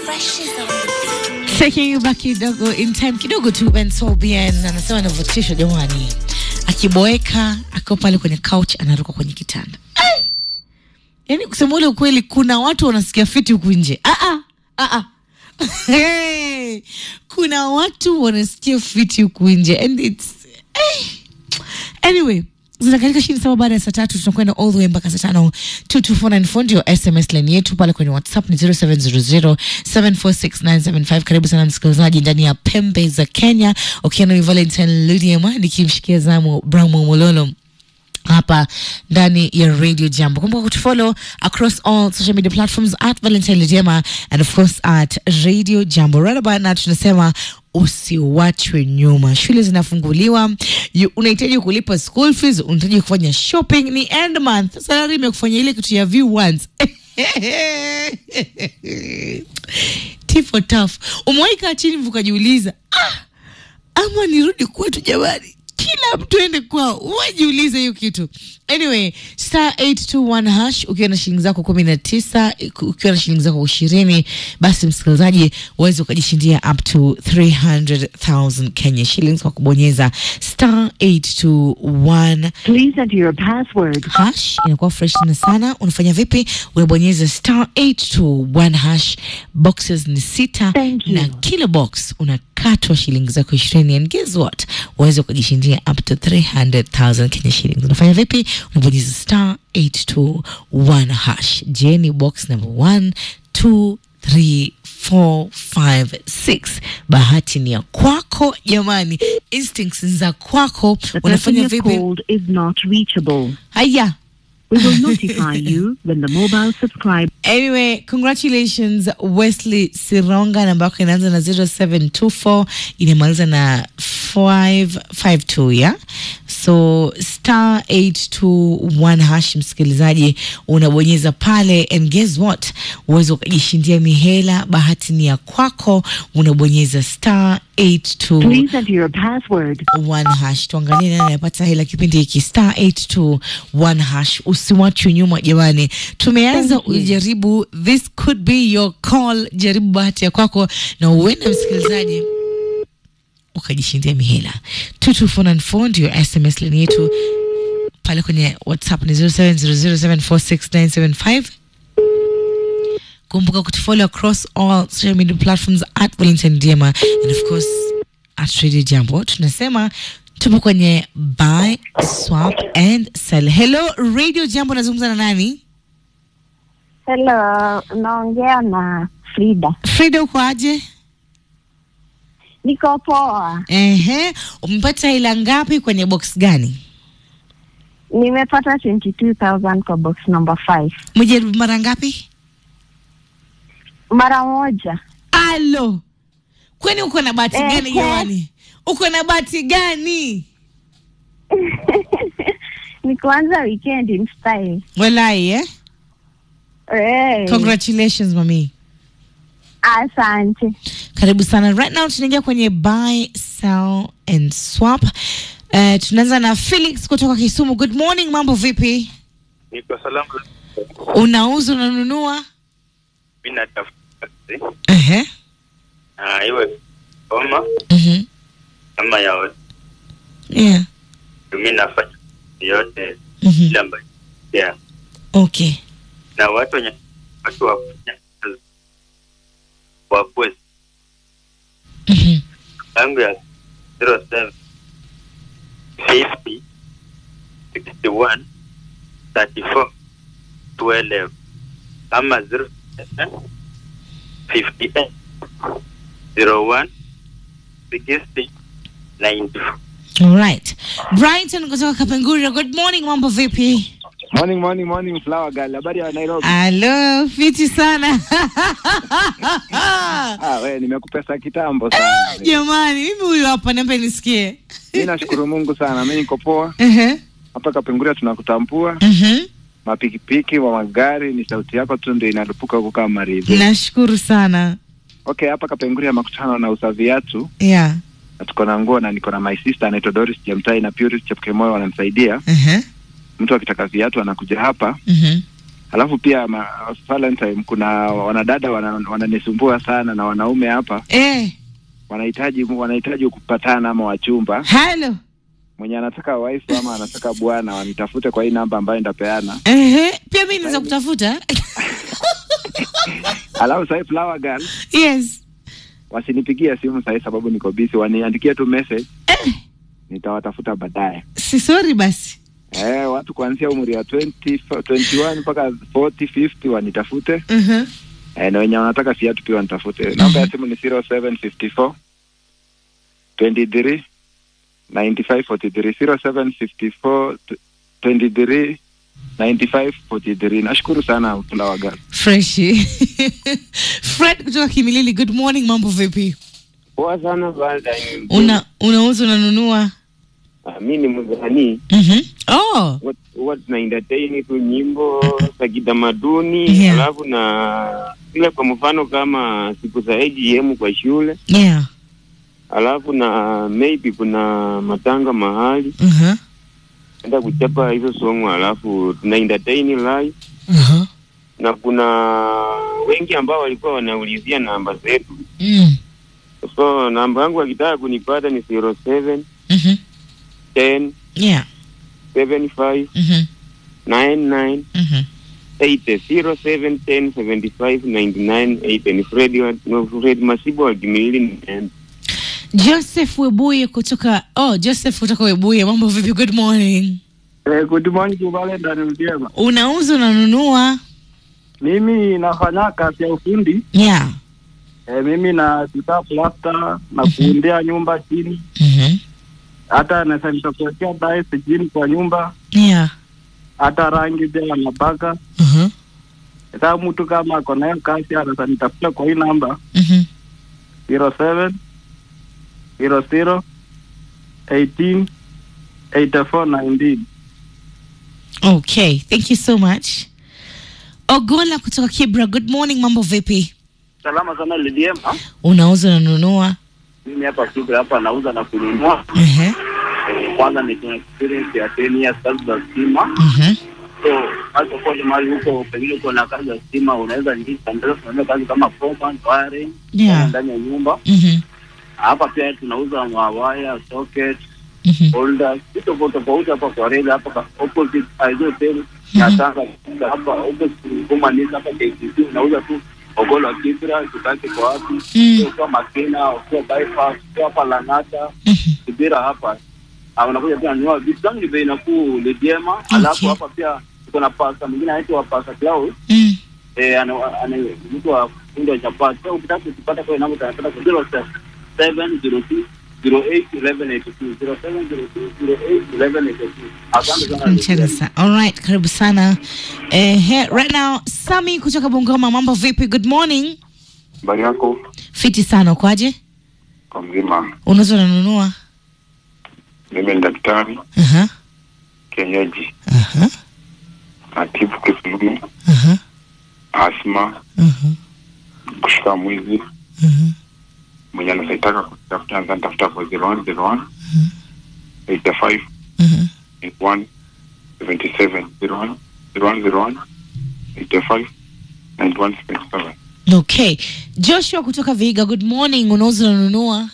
Taking you back kidogo in time kidogo tu Ben Solbien anasema anavutishwa jamani, akiboeka akiwa pale kwenye couch anaruka kwenye kitanda. Ai! Yaani kusema ule ukweli, kuna watu wanasikia fiti huku nje. Ah ah ah ah. Hey! Kuna watu wanasikia fiti huku nje and it's eh. Anyway, zinakatika chini saba baada ya saa tatu tunakwenda all the way mpaka saa tano 22494 ndio sms line yetu pale kwenye whatsapp ni 0700746975 karibu sana msikilizaji ndani ya pembe za kenya ukiwa na valentine ludiema nikimshikia zamu bramo mololo hapa ndani ya radio jambo kumbuka kutufollow across all social media platforms at valentine Lidiema and of course at radio jambo right about now tunasema usiwachwe nyuma shule zinafunguliwa you- unahitaji kulipa school fees unahitaji kufanya shopping ni end month salari imekufanya ile kitu ya view once Tea for tough umewahi kaa chini mvukajiuliza ah, ama nirudi kwetu jamani kila mtu ende kwao wajiulize hiyo kitu anyway star 821 hash ukiwa na shilingi zako kumi na tisa ukiwa na shilingi zako ishirini basi msikilizaji uweze ukajishindia up to 300000 kenya shillings kwa kubonyeza star 821 Please enter your password. hash inakuwa fresh tena sana unafanya vipi unabonyeza star 821 hash boxes ni sita Thank you. na kila box unakatwa shilingi zako ishirini and guess what uweze ukajishindia up to 300000 kenya shillings unafanya vipi unabonyeza star 821 hash je ni box number 1 2 3 4 5 6 bahati ni ya kwako jamani instincts ni za kwako The person unafanya you've vipi called is not reachable. haya We will notify you when the mobile subscriber Anyway, congratulations Wesley Sironga, namba yako inaanza na 0724 inamaliza na 552 ya so star 821 hash, msikilizaji, unabonyeza pale and guess what, uweze ukajishindia mihela. Bahati ni ya kwako, unabonyeza star 82 Please enter your password. one hash tuangalie nani anapata hela kipindi hiki star 821 hash usiwachwe nyuma jamani tumeanza Thank you. ujaribu this could be your call jaribu bahati ya kwako na uende msikilizaji ukajishindia mihela 22494 ndio sms lini yetu pale kwenye whatsapp ni 0700746975 kumbuka kutufollow across all social media platforms at Valentine Diema and of course at Radio Jambo. Tunasema tupo kwenye buy, swap and sell. Hello Radio Jambo, nazungumza na nani? Hello, naongea na Frida. Frida, uko aje? Niko poa. Ehe, umepata hela ngapi kwenye box gani? Nimepata 22,000 kwa box number 5. Umejaribu mara ngapi? Mara moja. Alo, kwani uko na bahati Ehe. gani jamani? Uko na bahati gani? Ni kuanza weekend in style. Walai eh? Hey, Congratulations mami. asante. Karibu sana. Right now tunaingia kwenye buy, sell and swap. Uh, tunaanza na Felix kutoka Kisumu. Good morning, mambo vipi? Niko salama. Unauza, unanunua? Mimi natafuta kazi. Ehe. Ah, iwe koma Mhm. kama ya wote. Yeah. Mimi nafanya yote Mhm. ile ambayo yeah. Okay. Na watu wenye watu wa kufanya kazi wakuwe Mhm. yangu ya 07 50 61 34 12 ama 07 58 01 60 94 All right. Brighton kutoka Kapenguria. Good morning, mambo vipi? Morning, morning, morning, flower girl. Habari ya Nairobi? Hello, fiti sana. Ah, we nimekupesa kitambo sana. Jamani, mimi huyu hapa niambe nisikie. Mimi nashukuru Mungu sana. Mimi niko poa. Ehe. Hapa Kapenguria tunakutambua. Mhm. Mapikipiki wa magari ni sauti yako tu ndio inalupuka huko kama maridhi. Nashukuru sana. Okay, hapa Kapenguria makutano na usa viatu Yeah. na tuko na nguo na niko na my sister anaitwa Doris Chemtai na Purity Chepkemoyo wananisaidia. Ehe. Mtu akitaka viatu anakuja hapa Mhm. Alafu pia ma, Valentine kuna wanadada wana- wananisumbua sana na wanaume hapa Eh, wanahitaji wanahitaji kupatana ama wachumba. halo. Mwenye anataka wife ama anataka bwana wanitafute kwa hii namba ambayo nitapeana. Ehe, pia mimi naweza kutafuta. Alafu sasa flower girl yes. wasinipigie simu sasa sababu niko busy, waniandikie tu message Eh, nitawatafuta baadaye. si sorry basi. Eh, watu kuanzia umri wa 20 21 mpaka 40 50 wanitafute. Mhm. Eh, na wenye wanataka viatu pia wanitafute. Namba ya simu ni 0754 23 95 43 0754 23 95 43. Nashukuru sana Flower Girl. Freshi. Fred kutoka Kimilili, good morning, mambo vipi? Poa sana Valentine. Una unauza unanunua? Ah, mi ni msanii Mhm. Oh. Huwa- huwa tuna entertain tu nyimbo za kitamaduni Yeah. alafu na ile kwa mfano kama siku za AGM kwa shule Yeah. alafu na maybe kuna matanga mahali Mhm. enda kuchapa hizo song alafu tuna entertain live Mhm. na kuna wengi ambao walikuwa wanaulizia namba zetu Mm. so namba yangu akitaka kunipata ni 07 Mhm. 10 Yeah. 75 Mhm. 99 Mhm. 80 07 10 75 99 80 ni Fred wa no, Fred Masibo wa Kimilili ni Joseph Webuye kutoka oh, Joseph kutoka Webuye, mambo vipi? Good morning. Eh, good morning Valentine Mjema. Unauza unanunua? Mimi nafanya kazi ya ufundi. Yeah. Eh, mimi na sita plasta na kuundia nyumba chini. Mhm. Hata naweza nitakuwekea dice chini kwa nyumba. Yeah. Hata rangi pia napaka. Mhm. Sasa mtu kama ako nayo kazi anaweza nitafuta kwa hii namba Mhm. 07 00 18 84 19. Okay, thank you so much. Ogola kutoka Kibra, good morning, mambo vipi? Salama sana Lidiema. Unauza unanunua? Mimi hapa Kibra hapa nauza na kununua. Mhm. Eh, Kwanza niko na experience ya 10 years kazi za stima. Mhm. So hata kwa mahali huko pengine uko na kazi ya stima, unaweza ingia ndio kufanya kazi kama foreman, wiring Yeah. ndani ya nyumba. Mhm. Hapa pia tunauza mawaya, socket, Mhm. holders, vitu tofauti tofauti hapa kwa reli hapa kwa opposite hizo hotel na sasa hapa opposite kama ni hapa KCC unauza tu ogolo wa Kibra, tukake kwa wapi? Mm. Ukiwa Makena, ukiwa bypass, ukiwa hapa Lang'ata, Mhm. Kibira hapa Ah, unakuja pia nunua vitu zangu ni bei nafuu Lidiema. Alafu Okay. hapa pia tuko na pasta mwingine anaitwa Pasta Cloud Mm. eh, ana ana mtu wa fundi wa chapati. So ukitaka kupata kwa namba utapata kwa 0702 08 1182 0702 08 1182. Asante sana. Mchana sana. All right, karibu sana. Eh, he, right now Sami kutoka Bungoma, mambo vipi? Good morning. Habari yako Fiti sana, ukoaje? kwa mzima? Unauza unanunua? Mimi ni daktari Aha. kienyeji, Aha. natibu kisununu, Aha. asma, Aha. kushika mwizi. Aha. Mwenye anasaitaka kutafuta anza nitafuta kwa 01 01 85 Aha. 81 77 01 01 01 85 91 77. Okay. Joshua kutoka Viga, good morning. Unauza unanunua?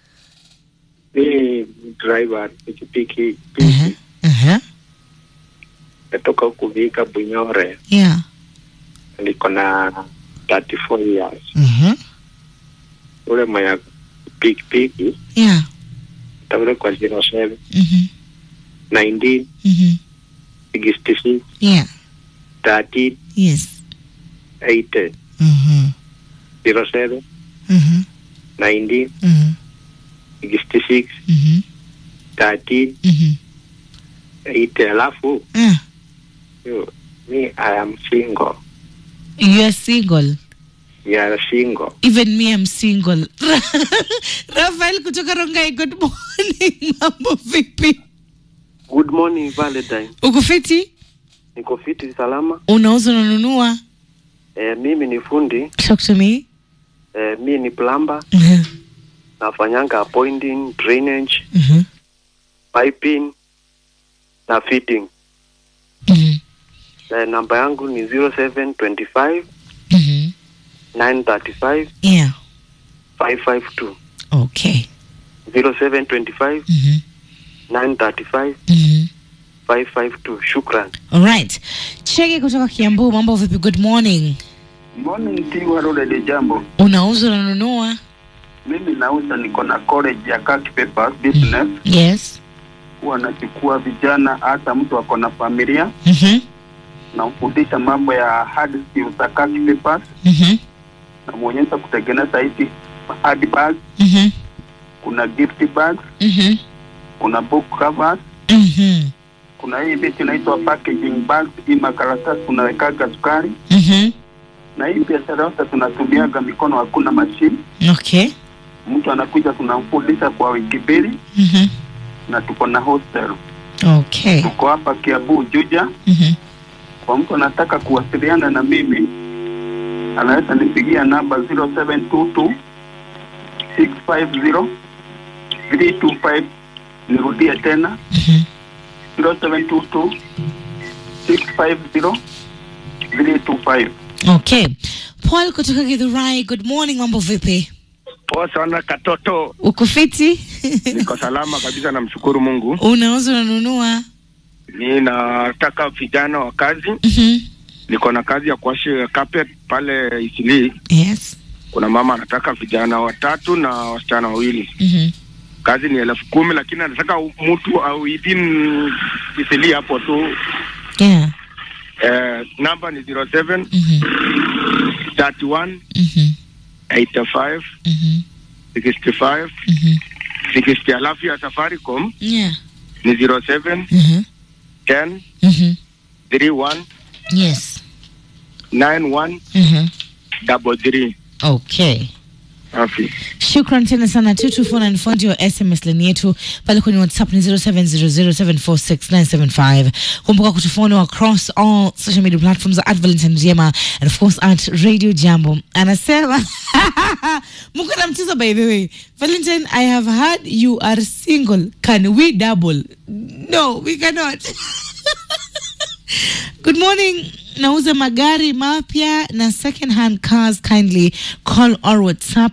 Mimi driver pikipiki Aha. Aha. natoka huku Vika Bunyore, Yeah. niko na 34 years. Aha. Ule mwenye pikipiki Yeah. taule kwa 07 Mhm. 19 Mhm. 66 Yeah. 13 Yes. 80 Mhm. 07 Mhm. 19 Mhm. 66 Mhm. 13 Mhm. 80. Alafu Ah, yo, me I am single. you are single. We are single. Even me I'm single. Rafael kutoka Rongai, good morning. Mambo vipi? Good morning Valentine. Uko fiti? Niko fiti salama. Unauza unanunua? E, mimi ni fundi. Talk to me. E, mimi ni plumber. Mhm. Nafanyanga pointing, drainage, Mhm. piping na fitting. Mhm. eh, namba yangu ni 0725 Mhm. 935 Yeah. 552 Okay. 0725 Mhm. 935 Mhm. 552 shukran Alright. Chege kutoka Kiambu, mambo vipi? Good morning. Morning Tiwa Rode Jambo. Unauza unanunua? Mimi nauza, niko na college ya Kaki Papers Business. Yes. Huwa nachukua vijana, hata mtu ako na familia, Mhm. namfundisha mambo ya hard skills za Kaki Papers, Mhm. namwonyesha kutengeneza hizi hard bags, Mhm. kuna gift bags, Mhm. kuna book covers, Mhm. kuna hii vitu inaitwa packaging bags, hii makaratasi tunawekaga sukari, Mhm. na hii biashara yote tunatumiaga mikono, hakuna mashine. Okay. Mtu anakuja tunamfundisha kwa wiki mbili, Mhm. na tuko na hostel Okay. tuko hapa Kiambu Juja. Mhm. Kwa mtu anataka kuwasiliana na mimi anaweza nipigia namba 0722 650 325. Nirudie tena 0722 650 325. Okay. Paul kutoka Githurai, good morning, mambo vipi? Poa sana katoto, Uko fiti? niko salama kabisa, namshukuru Mungu. Unauza unanunua? Ninataka vijana wa kazi, Mhm. niko na kazi ya kuwasha carpet pale Isili. Yes. Kuna mama anataka vijana watatu na wasichana wawili. Mhm. Kazi ni elfu kumi lakini anataka mtu au within Isili hapo tu. Yeah. Eh, namba ni 07 Mhm. 31 Mhm. 85 Mhm. 65 Mhm. 60 alafu ya Safaricom Yeah. ni 07 Mhm. 10 Mhm. 31 Yes. 91 Mhm. double three. Okay. Safi. Shukran tena sana 224 ndio SMS line yetu pale kwenye WhatsApp ni 0700746975. Kumbuka kutufollow across all social media platforms at Valentine Jema and of course at Radio Jambo. Anasema Mungu na mchezo by the way. Valentine, I have heard you are single. Can we double? No, we cannot. Good morning. Nauza magari mapya na second hand cars. Kindly call or WhatsApp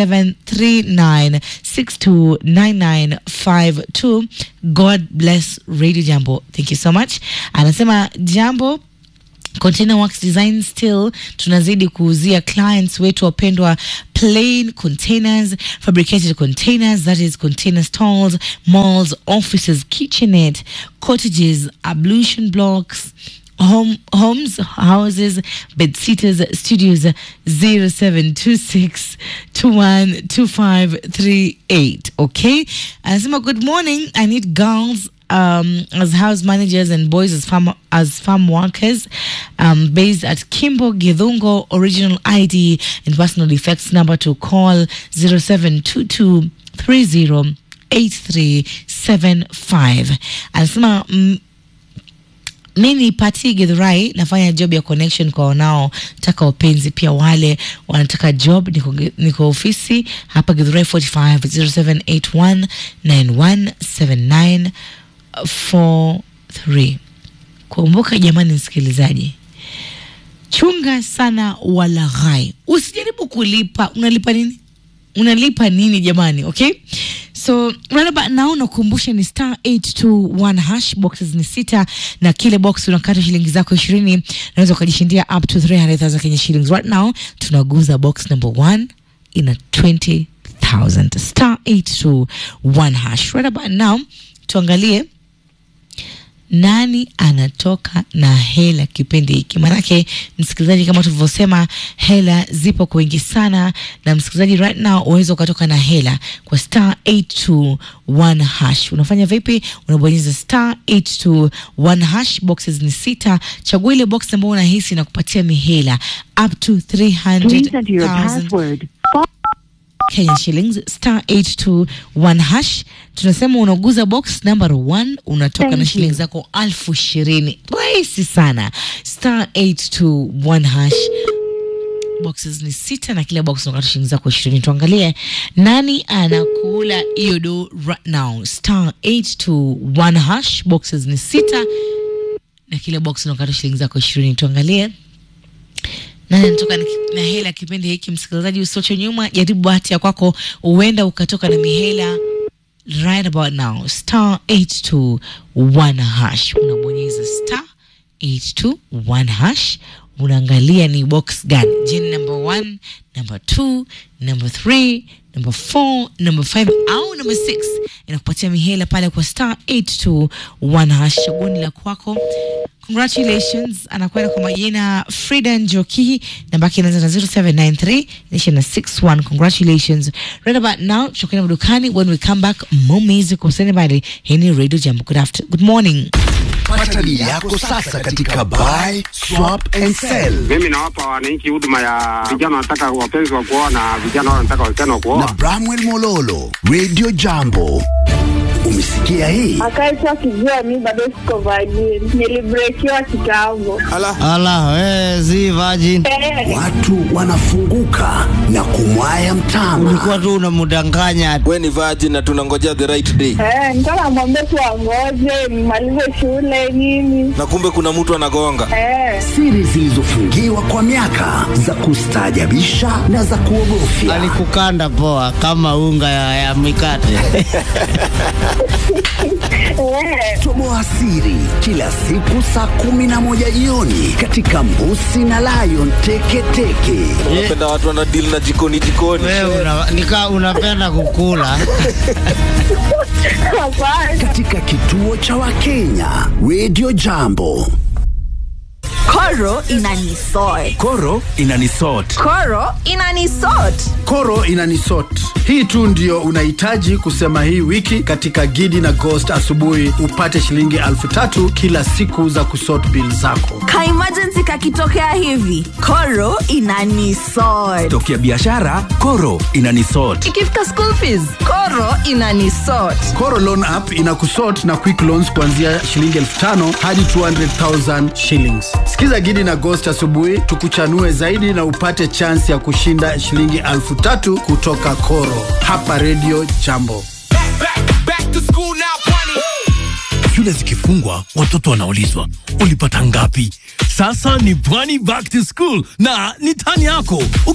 0739629952. God bless Radio Jambo. Thank you so much. Anasema Jambo Container Works Design still tunazidi kuuzia clients wetu wapendwa plain containers, fabricated containers, that is container stalls, malls, offices, kitchenette, cottages, ablution blocks, home homes, houses, bed sitters, studios 0726 212538. Okay? Anasema good morning. I need girls um, as house managers and boys as farm as farm workers um, based at Kimbo Githungo original ID and personal effects number to call 0722 30 8375 anasema mm, mi ni Pati Githurai, nafanya job ya connection kwa wanaotaka upenzi, pia wale wanataka job. Niko, niko ofisi hapa Githurai 45 0781 9179 43. Kumbuka jamani, msikilizaji, chunga sana walaghai, usijaribu kulipa. Unalipa nini? unalipa nini jamani okay so right about now nakumbusha ni star 821 hash boxes ni sita na kile box unakata shilingi zako ishirini unaweza ukajishindia up to 300000 kenya shillings right now tunaguza box number one ina 20000 star 821 hash right about now tuangalie nani anatoka na hela kipindi hiki manake msikilizaji kama tulivyosema hela zipo kwa wingi sana na msikilizaji right now unaweza ukatoka na hela kwa star 821 hash unafanya vipi unabonyeza star 821 hash boxes ni sita chagua ile box ambayo unahisi na kupatia mihela up to Please enter your 300000 password. Kenyan shillings star 821 hash. Tunasema unaguza box number 1 unatoka Thank na you. shilingi zako alfu ishirini. Rahisi sana, star 821 hash. Boxes ni sita na kila box unakata shilingi zako ishirini. Tuangalie nani anakula hiyo do right now. Star 821 hash, boxes ni sita na kila box unakata shilingi zako ishirini tuangalie nani anatoka na ki- na hela kipindi hiki msikilizaji usioche nyuma jaribu bahati ya kwako huenda ukatoka na mihela right about now star 821 hash unabonyeza star 821 hash unaangalia ni box gani je ni number 1 number 2 number 3 number 4 number 5 au number 6 inakupatia mihela pale kwa star 821 hash chaguoni la kwako congratulations anakwenda kwa majina frida njoki namba yake inaanza na 0793 inaisha na 61 congratulations right about now tutakwenda madukani when we come back more music usenebali hii ni radio jambo good after good morning Pata dili yako sasa katika buy, swap and sell. Mimi nawapa wananchi huduma ya vijana wanataka wapenzi wa kuoa na vijana wale wanataka wasichana wa Na kuoa. Bramwell Mololo, Radio Jambo. Umesikia hii? akaitwa kijua mi bado siko vajini nilibrekiwa kitambo Ala, we, si virgin. Watu wanafunguka na kumwaya mtama. Ulikuwa tu unamdanganya. We ni virgin na tunangojea the right day. Eh, nilikuwa namwambia tu angoje nimalize shule nini Na kumbe kuna mtu anagonga. Eh, Siri zilizofungiwa kwa miaka za kustaajabisha na za kuogofya. Alikukanda poa kama unga ya, ya mikate. eh, Toboa siri kila siku saa kumi na moja jioni katika Mbusi na Lion Teketeke. Unapenda watu wana deal na jikoni jikoni. Wewe una, nika unapenda kukula. hapana Katika kituo cha Wakenya, Radio Jambo. Koro inanisort. Koro inanisort. Koro inanisort. Koro inanisort. Hii tu ndio unahitaji kusema hii wiki katika Gidi na Ghost asubuhi upate shilingi elfu tatu kila siku za kusort bill zako. Ka emergency kakitokea hivi. Koro inanisort. Tokia biashara, Koro inanisort. Ikifika school fees. Koro inanisort. Koro Loan App inakusort na quick loans kuanzia shilingi elfu tano hadi 200,000 shillings. Sikiza Gidi na Ghost asubuhi tukuchanue zaidi na upate chance ya kushinda shilingi elfu tatu kutoka Koro hapa Radio Jambo. Shule zikifungwa watoto wanaulizwa ulipata ngapi? Sasa ni Pwani Back to School na ni tani yako.